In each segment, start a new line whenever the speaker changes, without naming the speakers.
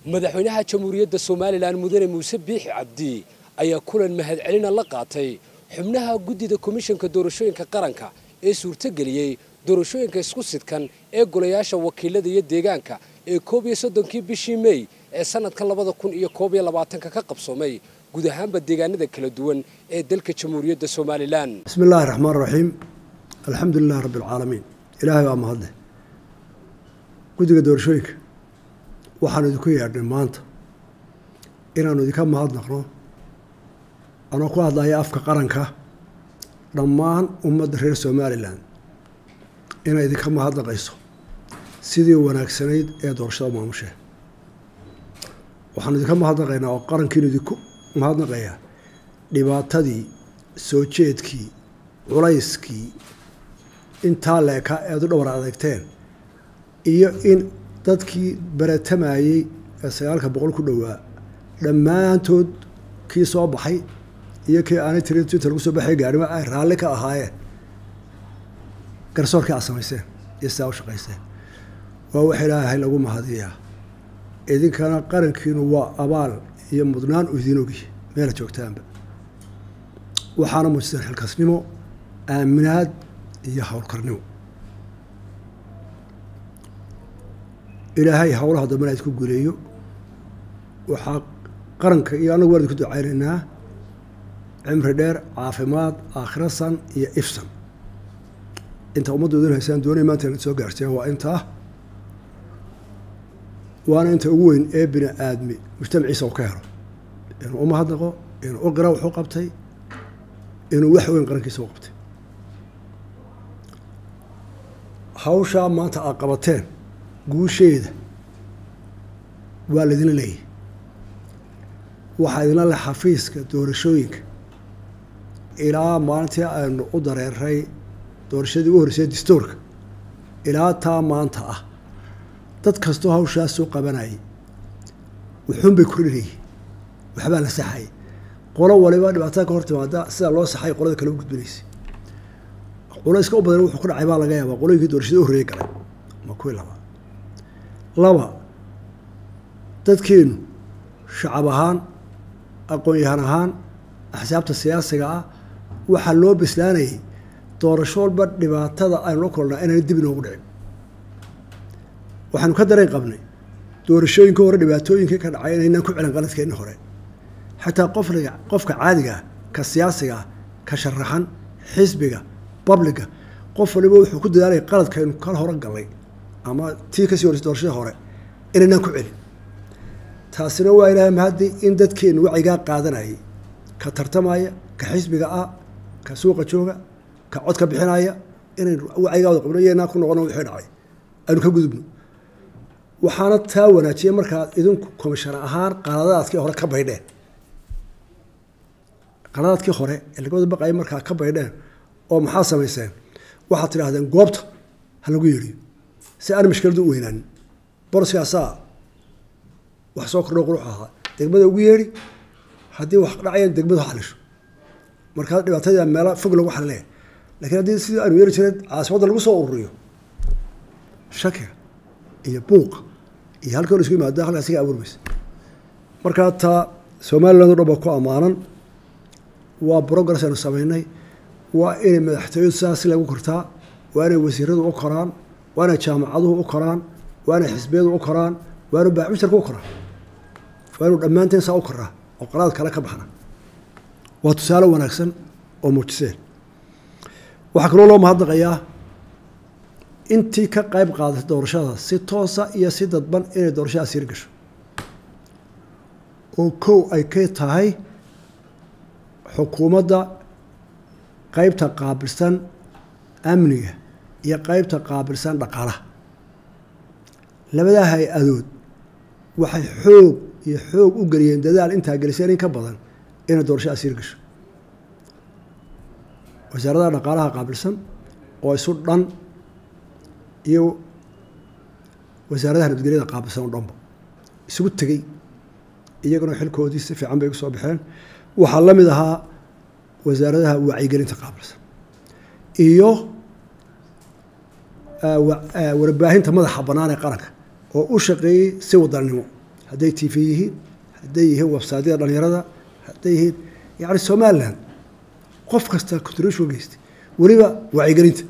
madaxweynaha jamhuuriyadda somalilan mudane muuse biixi cabdi ayaa kulan mahadcelina la qaatay xubnaha guddida komishanka doorashooyinka qaranka ee suurtogeliyey doorashooyinka isku sidkan ee golayaasha wakiilada iyo deegaanka ee koob iyo soddonkii bishii mey ee sanadka labada kun iyo koob iyo labaatanka ka qabsoomay guud ahaanba deegaanada kala duwan ee dalka jamhuuriyadda somalilan
bismi illaahi raxmaan raxiim alxamdu lilahi rabbi alcaalamiin ilaahay baa mahadle guddiga doorashooyinka waxaanu idinku yeedhnay maanta inaanu idinka mahadnaqno anoo ku hadlaya afka qaranka dhammaan ummadda reer somalilan inay idinka mahadnaqayso sidii wanaagsanayd ee doorashada maamushee waxaanu idinka mahadnaqaynaa oo qarankiinu idinku mahadnaqayaa dhibaatadii soo jeedkii culayskii intaa leeka eed u dhowr adeegteen iyo in dadkii baratamayey ee sagaalka boqol ku dhowaa dhammaantood kii soo baxay iyo kii aanay tirin twita lagu soo baxay gaarimo ay raalli ka ahaayeen garsoorkii aad samayseen iyo sidaa u shaqayseen waa wax ilaahay lagu mahadiyaa idinkana qarankiinu waa abaal iyo mudnaan u idiin ogi meela joogtaanba waxaana muujiseen xilkasnimo aaminaad iyo howlkarnimo ilaahay howlaha dambena idku guuleeyo waxaa qaranka iyo annagu waan idinku ducaynaynaa cimri dheer caafimaad aakhira san iyo ifsan inta ummaddu idin haysaan doonay maanta inad soo gaarteen waa intaa waana inta ugu weyn ee bini aadmi mujtamaciisa u ka helo inuu u mahadnaqo inuu u qira wuxuu qabtay inuu wax weyn qarankiisa u qabtay hawshaa maanta aad qabateen guusheeda waa laydinla leeyahy waxaa idinla leh xafiiska doorashooyinka ilaa maalintii aynu u dareeray doorashadii ugu horreysay dastuurka ilaa taa maanta ah dad kastoo hawshaas soo qabanayay wuxuun bay kordhinayay waxbaa la saxayay qolo waliba dhibaatada ka hor timaada sidaa loo saxay qolada kale u gudbinaysay culayska u badan wuxuu ku dhacay baa laga yaabaa qolooyinkii doorashadii u horreeyay galay ma kuwii labaa laba dadkeenu shacab ahaan aqoon-yahan ahaan axsaabta siyaasiga ah waxaa loo bislaanayay doorasho walba dhibaatada aynu la kulnaa inayna dib inoogu dhicin waxaanu ka dareen qabnay doorashooyinka hore dhibaatooyinkii ka dhacay inaynaan ku celin qaladkeenni hore xataa qofliga qofka caadiga ah ka siyaasiga ah ka sharaxan xisbiga babliga qof waliba wuxuu ku dadaalaya qaladkaynu kala hore gallay ama tii kasii horreysay doorashada hore inaynaan ku celin taasina waa ilaahay mahaddi in dadkeenu wacigaa qaadanayay ka tartamaya ka xisbiga ah ka suuqa jooga ka cod ka bixinaya inaynu wacigaa wada qabno iyanaa ku noqono wixii dhacay aynu ka gudubno waxaana taa wanaajiyay markaad idinku komishana ahaan qaladaadkii hore ka baydheen qaladaadkii hore ee laga wada baqayay markaa ka baydheen oo maxaa samayseen waxaad tidhaahdeen goobta ha lagu yeedhiyo si aan mashkiladu u weynaanin boroskaasaa wax soo kordho qurux ahaa degmada ugu yeedhi haddii wax dhacayaan degmadu xalisho markaa dhibaatadii meelo fog lagu xalileya lakiin haddii sidii aanu yeeri jireen caasimadda lagu soo ururiyo shakiga iyo buuqa iyo halkii hor isku yimaada halkaas iga abuurmaysa markaa taa somaliland o dhan baa ku ammaanan waa progress aynu samaynay waa inay madaxtooyadu sidaas si lagu kortaa waa inay wasiiradu u koraan waa inay jaamacaduhu u koraan waa inay xisbiyadu u koraan waa inu baaxmisharka u koraa waa inu dhammaanteen saa u koraa oo qalaad kale ka baxna waa tusaale wanaagsan oo muujiseen waxaa kaloo loo mahadnaqayaa intii ka qayb qaadatay doorashada si toosa iyo si dadban inay doorashadaas yar gasho oo kow ay ka tahay xukuumadda qeybta qaabilsan amniga iyo qeybta qaabilsan dhaqaalaha labadaa hay-adood waxay xoog iyo xoog u geliyeen dadaal intaa geliseen in ka badan inay doorashadaas yar gasho wasaaradaha dhaqaalaha qaabilsan oo isu dhan iyo wasaaradaha nabadgelyada qaabilsan oo dhanba isugu tegey iyaguna xilkoodii si fiican bay ugu soo baxeen waxaa la mid ahaa wasaaradaha wacyigelinta qaabilsan iyo warbaahinta madaxa bannaan ee qaranka oo u shaqeeyey si wadannimo hadday tv yihiin hadday yihiin websaadyada dhalinyarada hadday yihiin yani somalilan qof kasta contribution geystay weliba wacyigelinta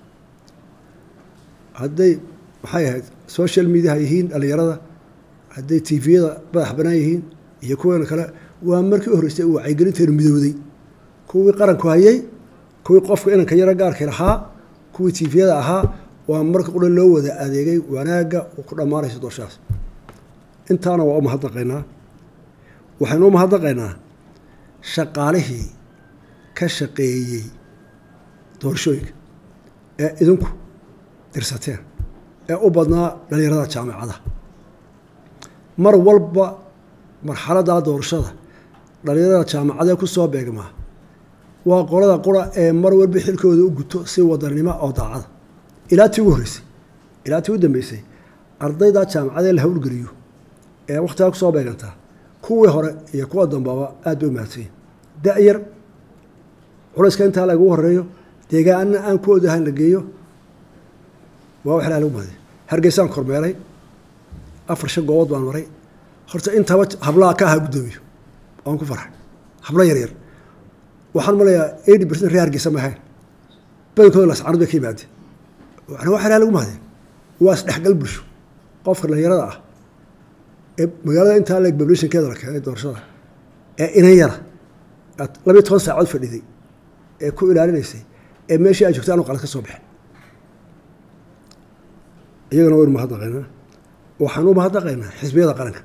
hadday maxay ahayd social mediaha yihiin dhalinyarada hadday tviyada madax banaan yihiin iyo kuweena kale waa markii u horreysay uu wacyigelinteenu midowday kuwii qaranku hayay kuwii qofka inanka yaro gaarka lahaa kuwii tviyada ahaa waa marka qura loo wada adeegay wanaagga uu ku dhammaanayso doorashadaas intaana waa u mahadnaqaynaa waxaynu u mahadnaqaynaa shaqaalihii ka shaqeeyey doorashooyinka ee idinku dirsateen ee u badnaa dhalinyarada jaamicadaha mar walba marxaladdaa doorashada dhalinyarada jaamacadee ku soo beegmaa waa qolada qura ee mar walba xilkooda u guto si wadanimo oo daacada ilaa tii ugu horreysay ilaa tii u dambeysay ardaydaa jaamacadee la hawlgeliyo ee wakhtigaa kusoo beegantaa kuwii hore iyo kuwa dambaba aad bay u mahadsanyiin da-yar culayska intaa lagu horeeyo deegaanna aan ku odahayn la geeyo waa wax ilaha lagu mahadiy hargeysaan kormeeray afar shan goobood baan maray horta intaba hablaha ka ahaa guddoomiyo waan ku farxay hablo yar yar waxaan malayaa eighty percent ree hargeysa ma ahayn badankooda lascanad bay ka yimaadeen waxna wax ilaha lagu mahadiy waa isdhexgal bulsho qofka dhalinyarada ah ee magaalada intaa leeg bablationkeeda la keenay doorashada ee inan yara aad labiyo toban saacood fadhiday ee ku ilaalinaysay ee meeshii ay joogtay anu qalad ka soo baxin iyagana waynu mahadnaqaynaa waxaan u mahadnaqaynaa xisbiyada qaranka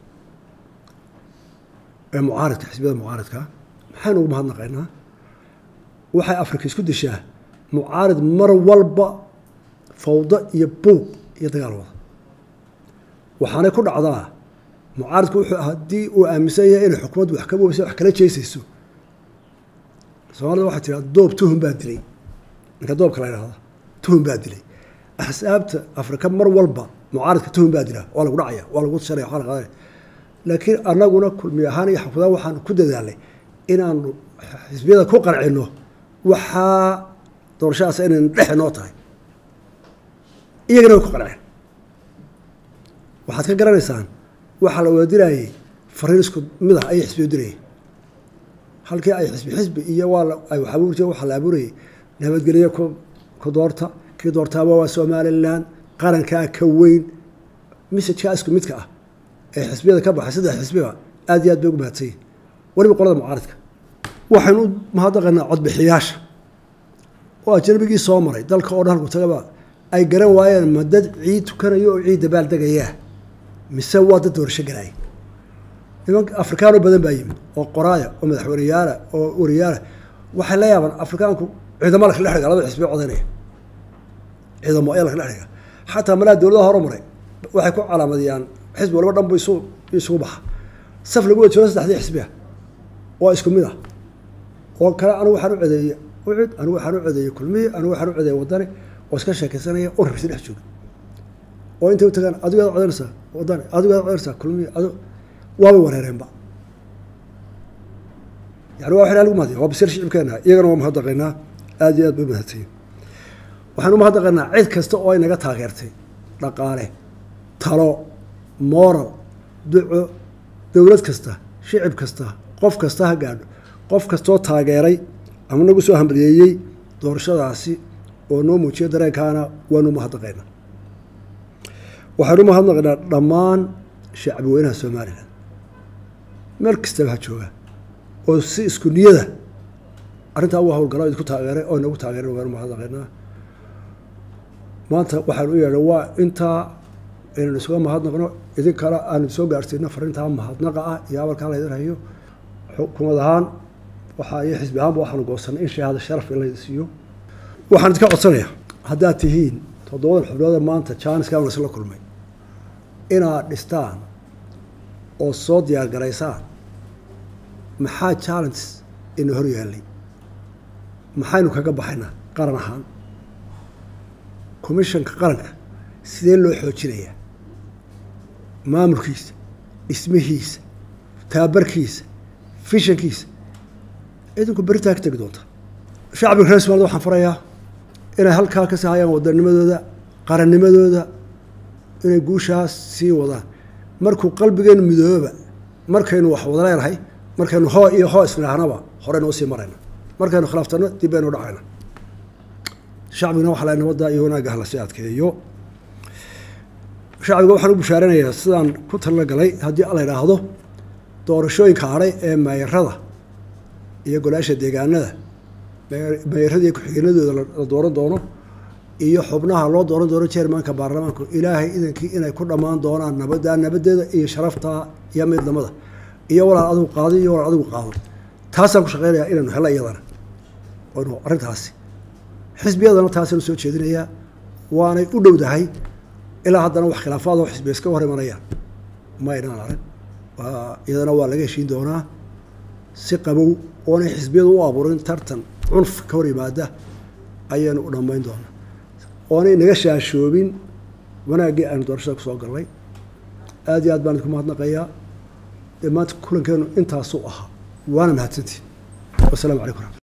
ee mucaaridka xisbiyada mucaaridka maxaynu ugu mahadnaqaynaa waxay afrika isku dishaa mucaarid mar walba fawdo iyo buuq iyo dagaal wada waxaanay ku dhacdaa mucaaridku wuxuu haddii uu aaminsan yahay inay xukuumaddu wax ka weyso wax kala jeesayso soomaalida waxay tiraa doob tuhun baa dilay ninka doobka la yidhahda tuhun baa dilay axsaabta afrika mar walba mucaaridka tuhun baa dilaa waa lagu dhacaya waa lagu sharaya waa la qadanaya laakiin annaguna kulmi ahaan iyo xukuumadaan waxaan ku dadaalnay inaanu xisbiyada ku qancino waxaa doorashadaas inayna dhexe noo tahay iyagana way ku qanceen waxaad ka garanaysaan waxaa la wada dirayay fariin isku mid ah ayay xisbiyo dirayay halkii ay xisbi xisbi iyo waa ay wax abuuri jireen waxaa la abuurayay nabadgelyo ku ku doorta kii doortaaba waa somalilan qarankaa ka weyn messajkaa isku midka ah ee xisbiyada ka baxay saddex xisbiba aad iyo aad bay ugu mahadsanyihin weliba qolada mucaaridka waxaynu u mahadnaqaynaa codbixiyaasha oo ajnabigii soo maray dalka oo dhan halku tagaba ay garan waayeen ma dad ciid tukanayo oo ciid dabaal degayaa mise waa dad doorasho galaaya nimanka afrikaano badan baa yimid oo qoraaya oo madaxweyneyaala oo wariyaala waxay la yaabaan afrikaanku ciidamo la kala dhiga labada xisbiya codanaya ciidamo ayaa la kala dhiga xataa malaa dowladaha horumaray waxay ku calaamadiyaan xisbi walba dhan bu isu isugu baxa saf lagu wada jiro saddexdii xisbiya oo isku mid ah oo kale anigu waxaan u codeeyey ucud anigu waxaan u codeeyey kulmiye anigu waxaan u codeeyey wadani oo iska sheekaysanaya oo rabsi dhex jooga oo intay u tagaan adigaad codanaysaa wadani adigaad codanaysaa kulmiye adi waabay wareereenba yani waa waxna lagu mahadiya waa basir shicibkeena iyagana waa mahadnaqaynaa aad iyo aad bay mahadsanyiin waxaan u mahadnaqaynaa cid kasta oo ay naga taageertay dhaqaale talo moral duco dowlad kasta shicib kasta qof kasta ha gaadho qof kastoo taageeray ama nagu soo hambalyeeyey doorashadaasi oo noo muujiya dareenkaana waanu mahadnaqaynaa waxaanu mahadnaqaynaa dhammaan shacbi weynaha somalilan meel kastaba ha jooga oo si isku niyada arrintaa u hawlgalo idinku taageeray oo inagu taageeray waanu mahadnaqaynaa maanta waxaanu u yeedhay waa intaa inaynu isuga mahadnaqno idin kale aanu soo gaarsiino fariintaa mahadnaqa ah iyo abalkaa laydin hayo xukumad ahaan waxaa iyo xisbi ahaanba waxaanu goosanay in shahaada sharaf in laydi siiyo waxaan idinka codsanayaa haddaad tihiin toddobadan xubnooda maanta jaaniskaan isla kulmay inaad dhistaan oo soo diyaar garaysaan maxaa challenges ina hor yaallay maxaynu kaga baxaynaa qaran ahaan commishanka qaranka sidee loo xoojinayaa maamulkiisa dhismihiisa taabarkiisa fishankiisa idinku beritaa ka tegi doonta shacbiga reer somalida waxaan farayaa inay halkaa ka sahayaan wadanimadooda qarannimadooda inay guushaas sii wadaan markuu qalbigeenu midooba markaynu wax wada leenahay markaynu hoo iyo hoo isnaahnaba horeynu usii marayna markaynu khilaaftano dib baynu dhacayna shacbigana waxa la nabadda iyo wanaagga hala sii adkeeyo shacbiga waxaan u bushaaranayaa sidaan ku talala galay haddii la idhaahdo doorashooyinka hadhay ee meeyarada iyo golaasha deegaanada meeyarada iyo ku-xigeenadooda la dooran doono iyo xubnaha loo dooran doono jermanka baarlamaanku ilaahay idankii inay ku dhammaan doonaan nabadda nabadeeda iyo sharafta iyo midnimada iyo walaal adigu qaado iyo walaal adigu qaado taasaan ku shaqeynayaa inaynu helo iyadana aynu arrintaasi xisbiyadana taasaynu soo jeedinayaa waanay u dhowdahay ilaa haddana wax khilaafaad oo xisbiya iska hor imanayaan ma aynaan arag iyadana waa laga heshiin doonaa si qabow oonay xisbiyadu u abuurin tartan cunf ka hor yimaada ayaynu u dhammayn doonaa oonay naga shaashoobin wanaaggii aynu doorashada kusoo galnay aad iyo aad baan idinku mahadnaqayaa dee maanta kulankeenu intaasuu ahaa waana mahadsantiin wasalaamu calaykum raxmat